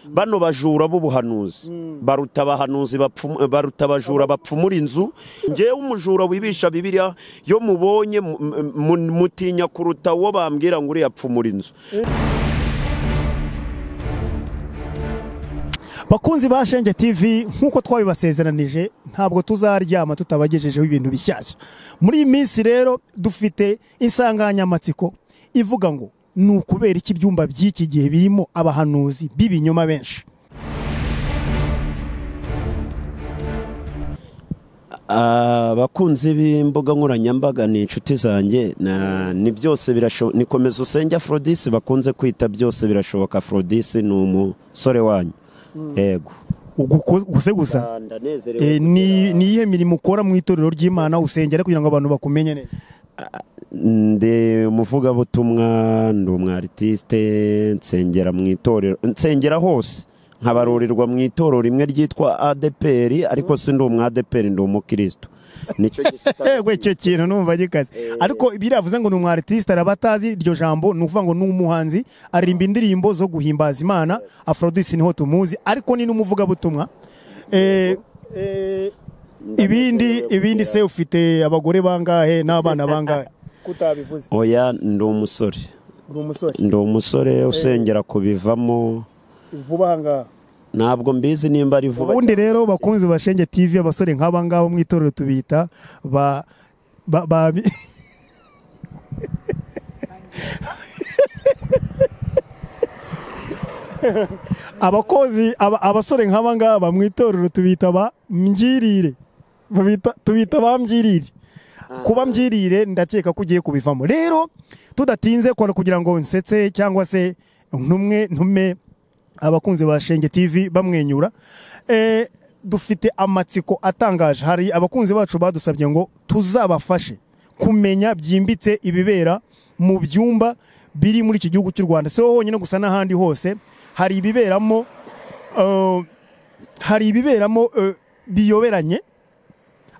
bano bajura b'ubuhanuzi baruta abahanuzi bapfu- baruta abajura bapfumura inzu ngewe umujura wibisha bibiriya yo mubonye mu- mu- mutinya kuruta uwo bambwira ngo uriya apfumura inzu bakunzi ba shenge tv nk'uko twabibasezeranije ntabwo tuzaryama tutabagejejeho ibintu bishyashya muri iyi minsi rero dufite insanganyamatsiko ivuga ngo ni ukubera iki ibyumba by'iki gihe birimo abahanuzi b'ibinyoma benshi abakunzi b'imbuga nkoranyambaga ni inshuti zanjye na- ni byose birashoboka nikomeza usenge aforodisi bakunze kwita byose birashoboka aforodisi ni umusore wanyu yego Uguko- guseguza Eh, ni ni iyihe mirimo ukora mu itorero ry'imana usengera kugira ngo abantu bakumenye neza ndi umuvugabutumwa ndi umwaritiste nsengera mu itorero nsengera hose nkabarurirwa mu itorero rimwe ryitwa adeperi ariko si ndi umwadeperi ndi umukirisitu nicyo gifite yego icyo kintu numva gikaze ariko biravuze ngo ni umwaritiste araba atazi iryo jambo ni ukuvuga ngo ni umuhanzi aririmba indirimbo zo guhimbaza imana afrodisi niho tumuzi ariko ni n'umuvugabutumwa Eh, eh, ibindi ibindi se ufite abagore bangahe n'abana bangahe kutabivuze oya ndi umusore uri umusore ndi umusore usengera kubivamo vuba ahangaha ntabwo mbizi nimba ari vuba ubundi rero bakunzi ba shenge tv abasore nk'aba ngaba mu itorero tubita ba ba ba abakozi aba- abasore nk'aba ngaba mu itorero tubita ba mbwirire Babita- tubita ba mbwirire kuba mbwirire ndakeka ko ugiye kubivamo rero tudatinze kora kugira ngo nsetse cyangwa se ntumwe ntume abakunzi ba shenge tv bamwenyura Eh, dufite amatsiko atangaje hari abakunzi bacu badusabye ngo tuzabafashe kumenya byimbitse ibibera mu byumba biri muri iki gihugu cy'u rwanda si ho honyine gusa n'ahandi hose hari ibiberamo eh, hari ibiberamo eh, biyoberanye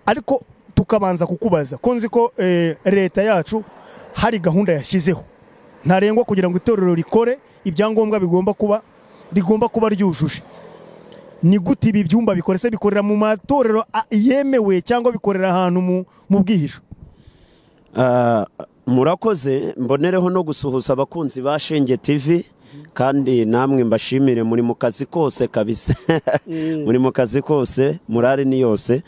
ariko tukabanza kukubaza ko nzi ko eh, leta yacu hari gahunda yashyizeho ntarengwa kugira ngo itorero rikore ibyangombwa bigomba kuba rigomba kuba ryujuje ni gute ibi byumba bikora se bikorera mu matorero a- yemewe cyangwa bikorera ahantu mu- mu bwihisho Ah, murakoze mbonereho no gusuhuza abakunzi ba shenge tv kandi namwe mbashimire muri mu kazi kose kabisa muri mu kazi kose murare ni yose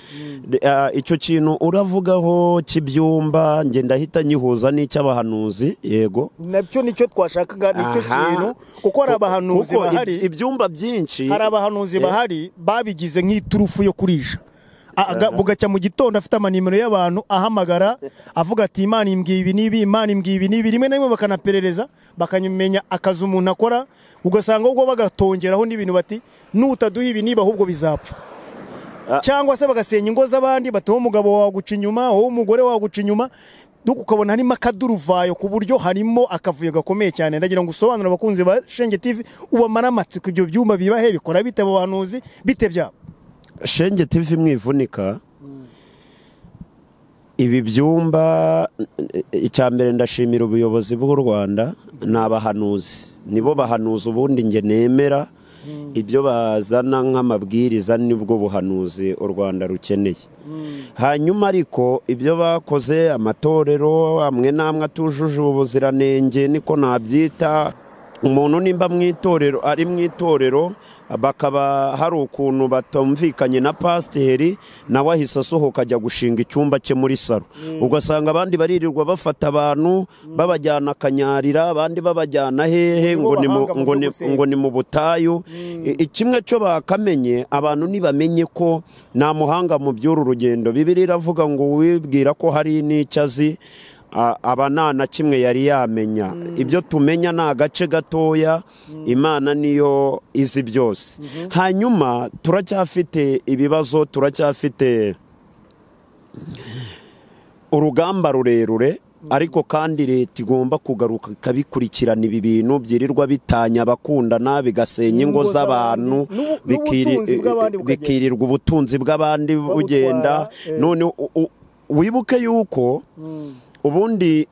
Ah, icyo kintu uravugaho cy'ibyumba njye ndahita nyihuza n'icy'abahanuzi yego nabyo nicyo twashakaga nicyo kintu, kuko Kuko ib- ibyumba byinshi hari abahanuzi bahari babigize nk'iturufu yo kurisha A- aga- bugacya mu gitondo afite amanimero y'abantu ahamagara avuga ati imana imbwiye ibi n'ibi imana imbwiye ibi n'ibi rimwe na rimwe bakanaperereza bakamenya akazi umuntu akora ugasanga ubwo bagatongeraho n'ibintu bati nutaduha ibi niba ahubwo bizapfa Ah. cyangwa se bagasenya ingo z'abandi bati wowe umugabo waguca inyuma wowe umugore waguca inyuma nuko ukabona harimo akaduruvayo ku buryo harimo akavuyo gakomeye cyane ndagira ngo usobanure abakunzi ba shenge tv ubamara amatsiko ibyo byumba biba he bikora bite abo bahanuzi bite byabo shenge tv mwivunika ibi byumba icya mbere ndashimira ubuyobozi bw'u rwanda ni abahanuzi nibo bahanuza ubundi njye nemera ibyo bazana nk'amabwiriza nibwo buhanuzi u rwanda rukeneye hanyuma ariko ibyo bakoze amatorero amwe n'amwe atujuje ubuziranenge niko nabyita umuntu nimba mu itorero ari mu itorero bakaba hari ukuntu batumvikanye na pasiteri nawe ahise asohoka ajya gushinga icyumba cye muri saro ugasanga abandi baririrwa bafata abantu babajyana akanyarira abandi babajyana hehe ngo ni mu- bahanga mu ngo byo ni- gusenga. ngo ngo ni mu butayu I- i- kimwe cyo bakamenye abantu ntibamenye ko nta muhanga mu by'uru rugendo bibiri iravuga ngo wibwira ko hari n'icyo azi a- aba nta na kimwe yari yamenya ibyo tumenya ni agace gatoya imana niyo izi byose hanyuma turacyafite ibibazo turacyafite urugamba rurerure ariko kandi leta igomba kugaruka ikabikurikirana ibi bintu byirirwa bitanya abakundana bigasenya ingo Ingo z'abantu z'abandi, n'ubu- bikiri- n'ubutunzi bw'abandi bukagenda. bikirirwa ubutunzi bw'abandi bugenda eh. none u- u- wibuke yuko ubundi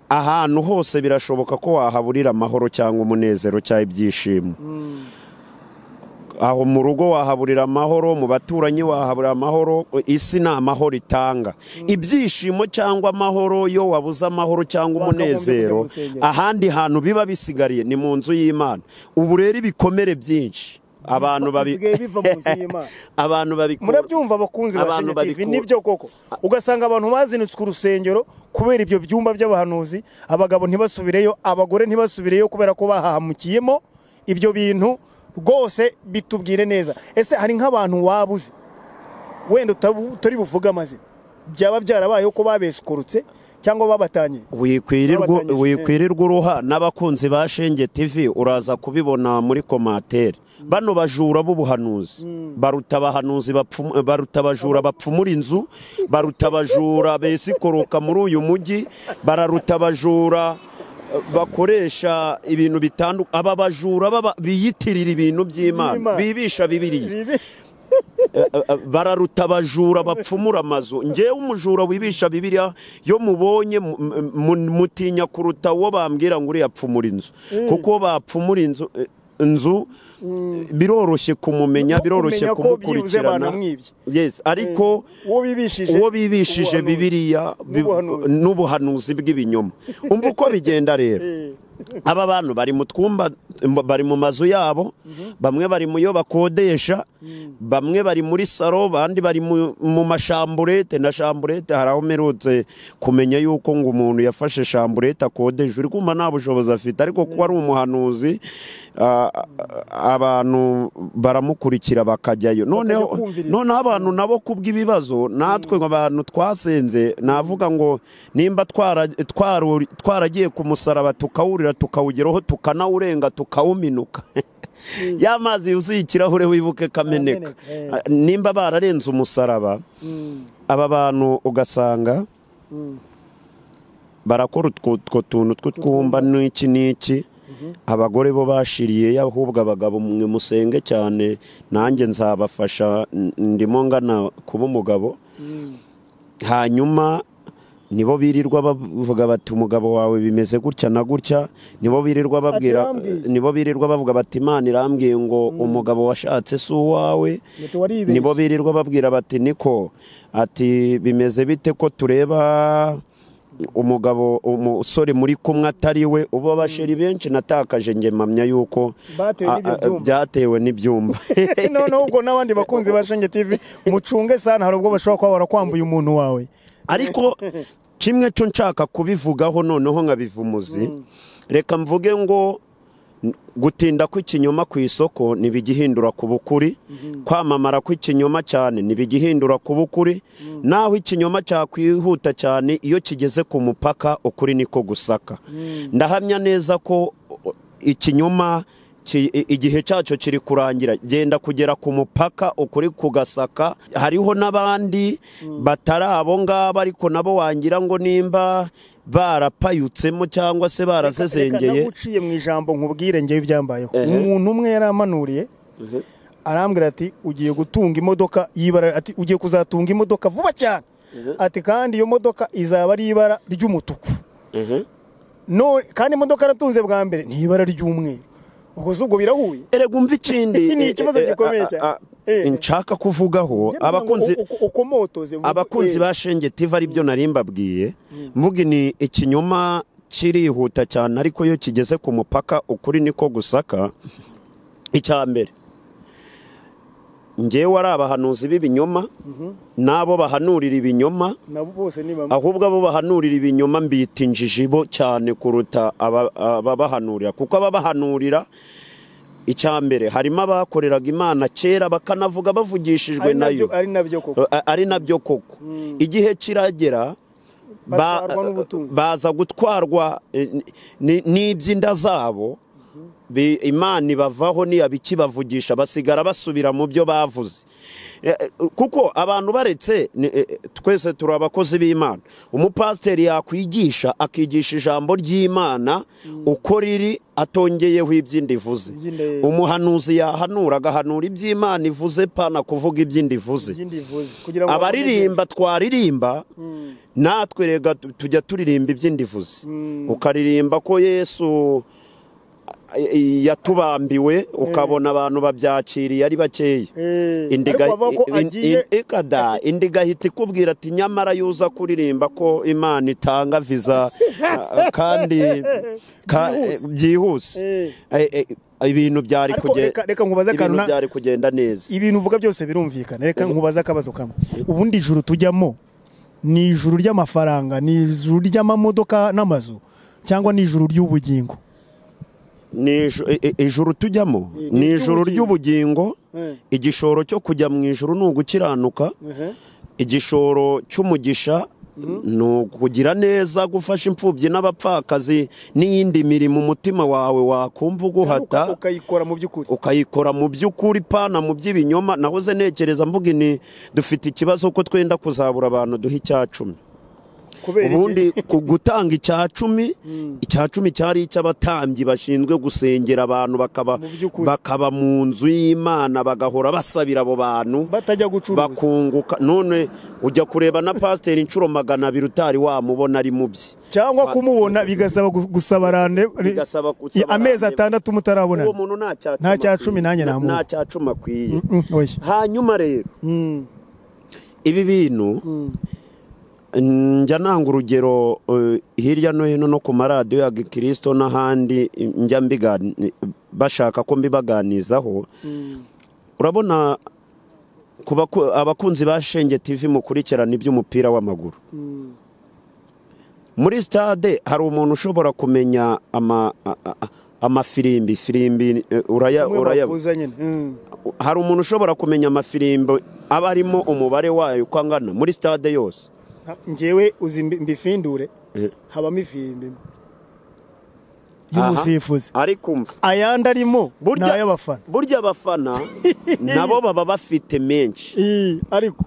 ahantu hose birashoboka ko wahaburira amahoro cyangwa umunezero cyangwa ibyishimo aho mu rugo wahaburira amahoro mu baturanyi wahaburira amahoro isi ni amahoro itanga ibyishimo cyangwa amahoro yo wabuze amahoro cyangwa Wakagombye umunezero kujya gusenga. ahandi hantu biba bisigariye ni mu nzu y'imana ubu rero ibikomere byinshi abantu babi bisigaye biva mu nzu y'Imana. abantu babikura murabyumva abakunzi ba Abantu Shenya TV babikura. nibyo koko ugasanga abantu bazinitswe urusengero kubera ibyo byumba by'abahanuzi abagabo ntibasubireyo abagore ntibasubireyo kubera ko bahahamukiyemo ibyo bintu rwose bitubwire neza ese hari nk'abantu wabuze wenda utabu- utari buvuge amazina byaba byarabayeho ko babeskurutse cyangwa babatangiye wikwirirwa Babatanyije wikwirirwa uruha n'abakunzi ba Shenge TV uraza kubibona muri komantere bano bajura b'ubuhanuzi baruta abahanuzi bapfu- baruta abajura bapfumura inzu baruta abajura besikoroka muri uyu mujyi bararuta abajura eh, bakoresha ibintu bitandukanye aba bajura baba- biyitirira ibintu by'imana By'Imana. bibisha bibiriya bararuta abajura bapfumura amazu ngewe umujura wibisha bibiriya yo mubonye mu- mu- mu- mutinya kuruta uwo bambwira ngo uriya apfumura inzu kuko uwo bapfumura inzu eh, inzu biroroshye kumumenya No biroroshye kumenya ko byibuze kumukurikirana banamwibye. yes ariko uwo bibishije uwo bibishije ubuhanuzi. bibiriya bi- N'ubuhanuzi. n'ubuhanuzi bw'ibinyoma umva uko bigenda rero Eh, aba bantu bari mu twumba bari mu mazu yabo bamwe bari mu yo bakodesha bamwe bari muri saro abandi bari mu mu mashamburete na shamburete hari aho mperutse kumenya yuko ngo umuntu yafashe shamburete akodeje uri kumva nta bushobozi afite ariko kuba ari umuhanuzi a- a- abantu baramukurikira bakajyayo noneho kumviriza. noneho abantu nabo kubw'ibibazo natwe abantu twasenze navuga ngo nimba twara- twaru- twaragiye ku musaraba tukawurira tukawugeraho tukanawurenga tukawuminuka ya mazi yuzuye ikirahure wibuke kameneka Kameneka, nimba bararenze umusaraba mm, aba bantu ugasanga mm. barakora utwo utwo tuntu tw'utwumba n'iki n'iki abagore bo bashiriye ahubwo abagabo mwe musenge cyane nanjye nzabafasha n- ndimo ngana kuba umugabo hanyuma nibo birirwa bavuga bati umugabo wawe bimeze gutya na gutya nibo birirwa babwira yambwiye. nibo birirwa bavuga bati imana irambwiye ngo umugabo washatse si uwawe Ngo tuwaribeshye. nibo birirwa babwira bati niko ati bimeze bite ko tureba umugabo umusore muri kumwe atari we ubu abasheri benshi natakaje nge mpamya yuko Batewe a- n'ibyo a- byumba. byatewe n'ibyumba noneho ubwo n'abandi bakunzi ba Shenge TV mucunge sana hari ubwo bashobora kuba barakwambuye umuntu wawe ariko kimwe cyo nshaka kubivugaho noneho nkabiva umuzi reka mvuge ngo n- gutinda kw'ikinyoma ku isoko ntibigihindura ku bukuri kwamamara kw'ikinyoma cyane ntibigihindura ku bukuri naho ikinyoma cyakwihuta cyane iyo kigeze ku mupaka ukuri niko gusaka ndahamya neza ko o- ikinyoma ki- i- igihe cyacyo kiri kurangira genda kugera ku mupaka ukuri kugasaka hariho n'abandi batari abo ngabo ariko nabo wangira ngo nimba barapayutsemo cyangwa se Reka barazezengeye naguciye mu ijambo nkubwire ngewe ibyambayeho Ehe. umuntu umwe yari amanuriye arambwira ati ugiye gutunga imodoka y'ibara ati ugiye kuzatunga imodoka vuba cyane ati kandi iyo modoka izaba ari ibara ry'umutuku Ehe. no kandi imodoka yaratunze bwa mbere ni ibara ry'umweru ubwo se ubwo birahuye erega umva ikindi Ni ikibazo eh, eh, gikomeye a- a- cyane. a- Eh. nshaka kuvugaho abakunzi Uko- uko- ukomotoze vuba. abakunzi Eh. ba shenge tiva aribyo nari mbabwiye mvuga ni ikinyoma kirihuta cyane ariko iyo kigeze ku mupaka ukuri niko gusaka icya mbere ngewe ari abahanuzi b'ibinyoma n'abo bahanurira ibinyoma nabo bose ni bamwe ahubwo abo bahanurira ibinyoma mbita injiji bo cyane kuruta aba- ababahanurira kuko ababahanurira icya mbere harimo abakoreraga imana kera bakanavuga bavugishijwe ari nabyo nayo ari nabyo koko A- ari nabyo koko igihe kiragera ba- Batwarwa n'ubutunzi. baza gutwarwa eh, ni- n'iby'inda zabo bi- imana ibavaho ntiyabiki bavugisha basigara basubira mu byo bavuze Eh, eh, kuko abantu baretse ni- eh, eh, twese turi abakozi b'imana umupasiteri yakwigisha akigisha ijambo ry'imana uko riri atongeyeho iby'inda ivuze Iby'inda- umuhanuzi yahanura agahanura iby'imana ivuze pana kuvuga iby'inda ivuze ikindi ivuze kugira ngo abaririmba twaririmba natwe rega tu- tujya turirimba iby'indivuzi ukaririmba ko yesu i- yatubambiwe ukabona abantu babyakiriye ari bakeya Eh, indiga ariko bavuga ko in- in- agiye ikada indiga ahita ikubwira ati nyamara yuza kuririmba ko imana itanga viza ah, kandi ka- Byihuse. byihuse Eh, Eh, eh, ibintu byari ariko kuge- reka reka nkubaze akantu ibintu na- byari kugenda neza ibintu uvuga byose birumvikana reka nkubaze akabazo kamwe ubundi ijuru tujyamo ni ijuru ry'amafaranga ni ijuru ry'amamodoka n'amazu cyangwa ni ijuru ry'ubugingo Ni iju- i- i- ijuru tujyamo Ni ni ijuru iry'ubugingo. ry'ubugingo igishoro cyo kujya mu ijuru ni ugukiranuka igishoro cy'umugisha ni ukugira neza gufasha imfubyi n'abapfakazi n'iyindi mirimo umutima wawe wakumva uguhata Uka- ukayikora mu by'ukuri ukayikora mu by'ukuri pana mu by'ibinyoma nahoze nekereza mvuga ni dufite ikibazo ko twenda kuzabura abantu duha icya cumi kubera ubundi ku gutanga icya cumi icya cumi cyari icy'abatambyi bashinzwe gusengera abantu bakaba Mu by'ukuri. bakaba mu nzu y'imana bagahora basabira abo bantu batajya gucuruza bakunguka none ujya kureba na pasiteri inshuro magana abiri utari wamubona ari mu bye cyangwa kumubona bigasaba gu- gusaba rande Bigasaba gusaba i- amezi rande. atandatu mutarabona uwo muntu nta cyacuma Nta cyacumi nanjye namuha. nta cyacuma akwiye oya hanyuma rero Mm, ibi bintu njya nanga urugero eh, hirya no hino no ku maradiyo ya gikirisito n'ahandi njya mbigani- bashaka ko mbibaganizaho urabona ku baku- abakunzi ba shenge tivi mukurikirana iby'umupira w'amaguru muri sitade hari umuntu ushobora kumenya ama- a- a- amafirimbi firimbi eh, uraya- bamwe uraya- bavuza nyine Mm, hari umuntu ushobora kumenya amafirimbi aba arimo umubare wayo uko angana muri sitade yose nta- njyewe uzi mbi- mbifindure Eh. habamo ifimbi Aha. y'umusifuzi ariko umva ayandi arimo ni burya ay'abafana burya abafana nabo baba bafite menshi Ii, ariko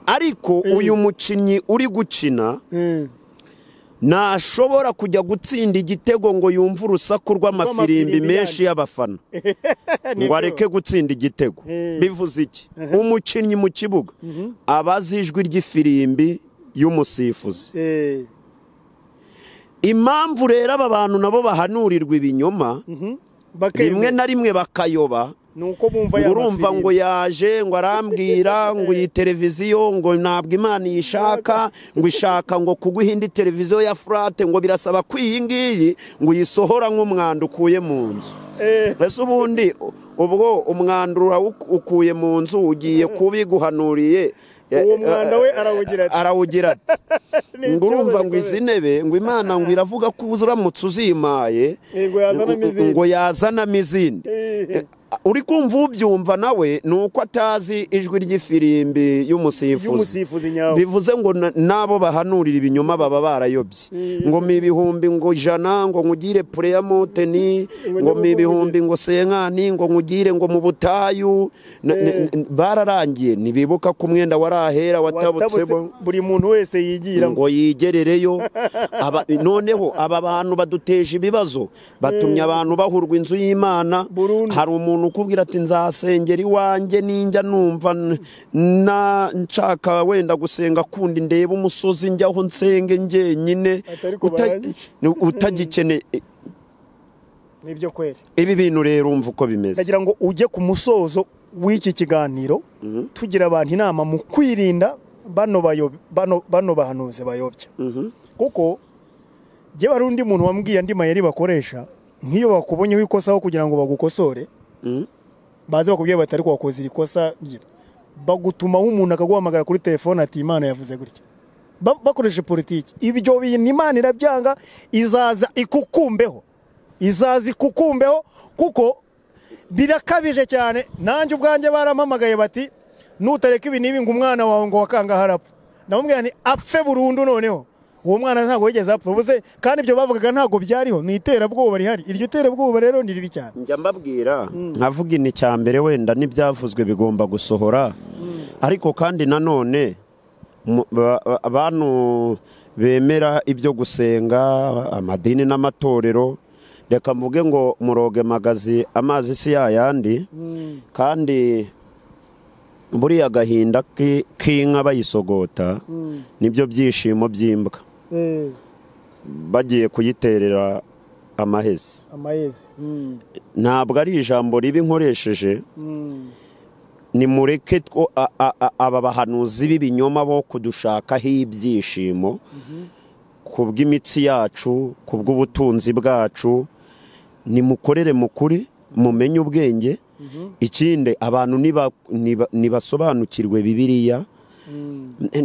ariko uyu mukinnyi uri gukina eh, ntashobora kujya gutsinda igitego ngo yumve urusaku rw'amafirimbi Rw'amafirimbi menshi y'abafana ngo areke gutsinda igitego Eh. bivuze iki umukinnyi mu kibuga aba azi ijwi ry'ifirimbi y'umusifuzi eh, impamvu rero aba bantu nabo bahanurirwa ibinyoma bakemera. rimwe na rimwe bakayoba ni uko ngo bumva ya urumva ngo yaje ngo arambwira ngo iyi televiziyo ngo ntabwo imana iyishaka ngo ishaka ngo kuguha indi televiziyo ya furate ngo birasaba ko iyi ngiyi ngo uyisohora nk'umwanda ukuye mu nzu mbese ubundi ubwo umwanda urawuk- ukuye mu nzu ugiye kubiguhanuriye uwo mwanda we arawugira ati arawugira ati "Ni ngo urumva ikibazo ngo gikomeye." izi ntebe ngo imana ngo iravuga ko uramutse uzimaye Eh, ngo yazanamo izindi. ngo yazanamo izindi Eh, uri kumva ubyumva nawe ni uko atazi ijwi ry'ifirimbi y'umusifuzi y'umusifuzi nyawe bivuze ngo na- n'abo bahanurira ibinyoma baba barayobye ngo mi ibihumbi ngo ijana ngo nkugire pureya moteni ngo mi ibihumbi ngo senkani ngo nkugire ngo mu butayu Na- n- n- bararangiye ntibibuka ko umwenda wari ahera watabutse watabutsebo buri muntu wese yigira ngo ngo yigerereyo Aba- noneho aba bantu baduteje ibibazo batumye abantu bahurwa inzu y'imana Burundu. hari umuntu ukubwira ati nzasengera iwanjye ninjya numva n- na nshaka wenda gusenga kundi ndebe umusozi njyaho nsenge njyenyine Atari ko uta- barangije. ni- utagikeneye nibyo kweri ibi bintu rero umva uko bimeze ndagira ngo ujye ku musozo w'iki kiganiro tugira abantu inama mu kwirinda bano bayob- bano- bano bahanuzi bayobya Mhm. kuko njyewe hari undi muntu wambwiye andi mayeri bakoresha nk'iyo bakubonyeho ikosaho kugira ngo bagukosore Mhm. baze bakubwiye bati ariko wakoze iri kosa gira bagutumaho umuntu akaguhamagara kuri telefone ati imana yavuze gutya Ba- bakoresha politiki ibyo bintu imana irabyanga izaza ikukumbeho izaza ikukumbeho kuko birakabije cyane nanjye ubwanjye barampamagaye bati nutareka ibi n'ibi ngo umwana wawe ngo wakangahe arapfa ndamubwira nti apfe burundu noneho uwo mwana ntabwo yigeze apfa ubuze kandi ibyo bavugaga ntabwo byariho ni iterabwoba rihari iryo terabwoba rero ni ribi cyane njya mbabwira nkavuga ini cya mbere wenda n'ibyavuzwe bigomba gusohora ariko kandi nanone mu- ba- ba- abantu bemera ibyo gusenga amadini n'amatorero reka mvuge ngo muroge magazi amazi si yayandi kandi buriya agahinda ki- k'inka bayisogota nibyo byishimo by'imbwa bagiye kuyiterera amahezi amahezi Mm, ntabwo ari ijambo ribi nkoresheje mm. nimureke two- a- a- a- aba bahanuzi b'ibinyoma bo kudushakaho ibyishimo ku bw'imitsi yacu ku bw'ubutunzi bwacu nimukorere mu kuri mumenye ubwenge ikindi abantu niba- niba- nibasobanukirwe bibiliya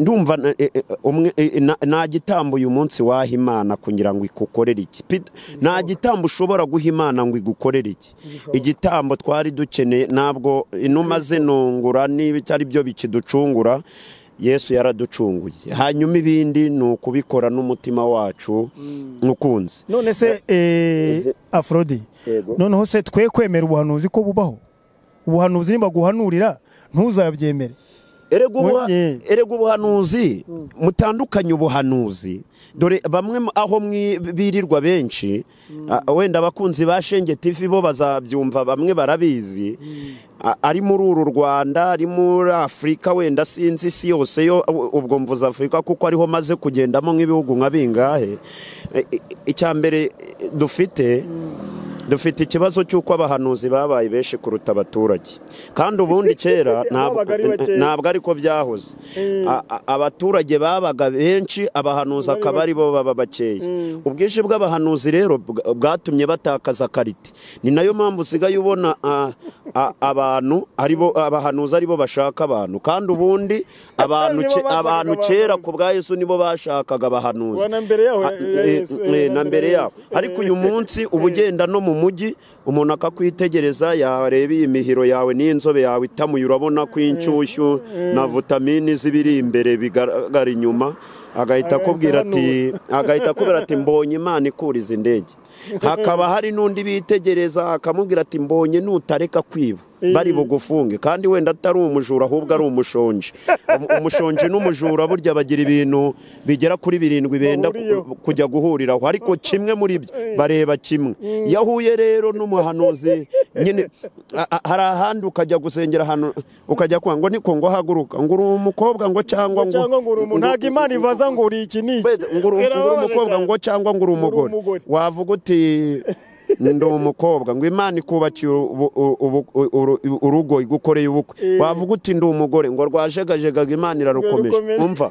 ndumva na- e- e- umwe- e- e- na- nta gitambo uyu munsi waha imana kugira ngo ikukorere iki Pi- nta gitambo ushobora guha imana ngo igukorere iki Ntibishoboka. igitambo twari dukeneye ntabwo inuma zinungura niba ari byo bikiducungura yesu yaraducunguye hanyuma ibindi ni ukubikora n'umutima wacu ukunze none se eh, afrodi Yego. noneho se twe kwemera ubuhanuzi ko bubaho ubuhanuzi nibaguhanurira ntuzabyemere erega ubuha- Wongeye. erega ubuhanuzi mutandukanye ubuhanuzi dore bamwe mu- aho mwi- birirwa benshi a- wenda abakunzi ba shenge tivi bo bazabyumva bamwe barabizi A- ari muri uru rwanda ari muri afurika wenda sinzi isi yose yo u- ubwo mvuze afurika kuko ariho maze kugendamo nk'ibihugu nka bingahe E- e- icya mbere e, dufite dufite ikibazo cy'uko abahanuzi babaye benshi kuruta abaturage kandi ubundi kera ntabwo Babaga ari bakeya. ntabwo ariko byahoze A- a- abaturage babaga benshi abahanuzi akaba ari bo baba bakeya ubwinshi bw'abahanuzi rero bwa- bwatumye batakaza karite ni nayo mpamvu usigaye ubona a- a- abantu ari bo abahanuzi ari bo bashaka abantu kandi ubundi abantu Nibo ke- bashakaga abantu kera ku bwa yesu nibo bashakaga abahanuzi Wa na mbere yaho, A- ya eh, Yesu, eh, eh, na mbere yabo ariko uyu munsi uba ugenda no mu mujyi umuntu akakwitegereza yareba iyi mihiro yawe n'inzobe yawe itamuye urabona ko inshyushyu na vitamini z'ibiri imbere bigaragara inyuma agahita akubwira ati agahita akubwira ati mbonye imana ikuriza indege hakaba hari n'undi bitegereza akamubwira ati mbonye nutareka kwiba bari bugufunge kandi wenda atari umujura ahubwo ari umushonji Um- umushonji n'umujura burya bagira ibintu bigera kuri birindwi benda ku- Bahuriyeho. kujya guhuriraho ariko kimwe muri byo bareba kimwe yahuye rero n'umuhanuzi nyine a- a- hari ahandi ukajya gusengera ahantu ukajya kuvuga ngo niko ngo haguruka ngo uri umukobwa ngo cyangwa ngo cyangwa ngo uri umuntu ntabwo imana ivaza ngo uri iki ni iki Wait, ngo uri ngo uri Birababaje umukobwa cyane. ngo cyangwa ngo uri umugore umugore. wavuga uti ndi umukobwa ngo imana ikubakiye ubu- ubu- ubu- uru- urugo igukoreye ubukwe wavuga uti ndi umugore ngo rwajegajega ngo imana irarukomeje Irarukomeje. umva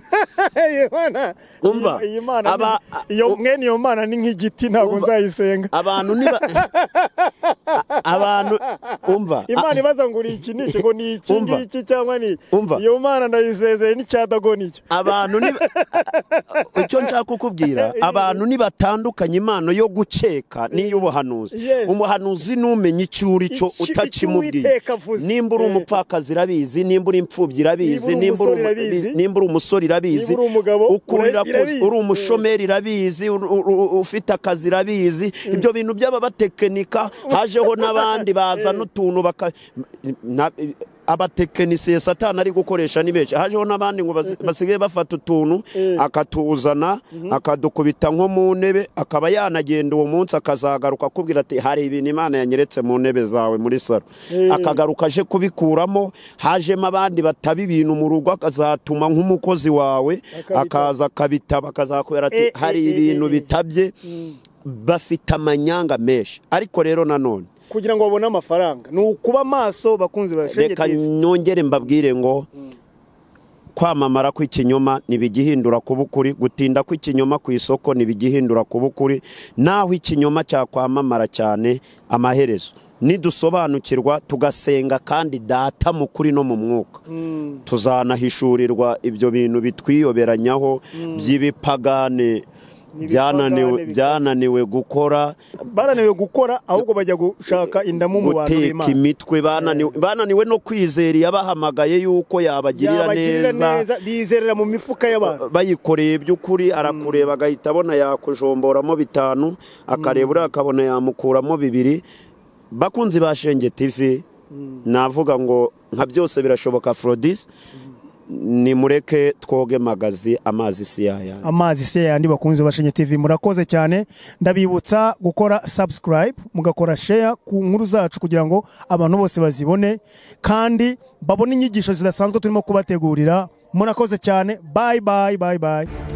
Iyi mana- Umva, iyi mana ni- aba- iyo mwene iyo mana ni nk'igiti ntabwo Umva. nzayisenga abantu niba abantu umva imana ibaza ngo uri iki ni iki ngo ni iki Umva. ngiki cyangwa ni iki? Umva. iyo mana ndayisezeye n'icyadagoni icyo abantu ni icyo nshaka kukubwira abantu nibatandukanye impano yo gukeka n'iy'ubuhanuzi Yes. umuhanuzi n'umenya icyo uri cyo Icyo- icyo utakimubwiye Uwiteka avuze. nimba uri Eh. umupfakazi irabizi nimba uri imfubyi irabizi Nimba uri nimba uri umusore irabizi. umu- nimba uri umusore irabizi Nimba uri umugabo, ukurira ura- irabizi. uri umushomeri irabizi ur- ur- ur- ufite akazi irabizi ibyo bintu by'ababatekinika hajeho n'abandi bazana utuntu baka na- abatekinisiye satani ari gukoresha ni benshi hajeho n'abandi ngo basi- basigaye bafata utuntu akatuzana akadukubita nko mu ntebe akaba yanagenda uwo munsi akazagaruka akubwira ati hari ibintu imana yanyeretse mu ntebe zawe muri salo akagaruka aje kubikuramo hajemo abandi bataba ibintu mu rugo akazatuma nk'umukozi wawe Akabitaba. akaza akabitaba akazakubwira ati Eh, eh, hari eh, eh, ibintu eh. bitabye bafite amanyanga menshi ariko rero nanone kugira ngo babone amafaranga ni ukuba maso bakunzi ba Shenge reka TV. nongere mbabwire ngo kwamamara kw'ikinyoma ntibigihindura kuba ukuri gutinda kw'ikinyoma ku isoko ntibigihindura kuba ukuri naho ikinyoma cyakwamamara cyane amaherezo nidusobanukirwa tugasenga kandi data mu kuri no mu mwuka tuzanahishurirwa ibyo bintu bitwiyoberanyaho by'ibipagane byananiwe- bikaze. byananiwe gukora barananiwe gukora ahubwo bajya gushaka indamu mu bantu guteka b'imana imitwe bananiwe bananiwe no kwizera iyabahamagaye yuko yabagirira yabagirira neza neza bizerera mu mifuka y'abantu bayikoreye by'ukuri arakureba agahita abona yakujomboramo bitanu akareba uriya akabona yamukuramo bibiri bakunzi ba shenge tivi navuga ngo nka byose birashoboka forodisi nimureke twoge magazi amazi si yayandi amazi se yandi bakunze bashenye TV murakoze cyane ndabibutsa gukora subscribe mugakora share ku nkuru zacu kugira ngo abantu bose bazibone kandi babone inyigisho zidasanzwe turimo kubategurira murakoze cyane bye bye bye bye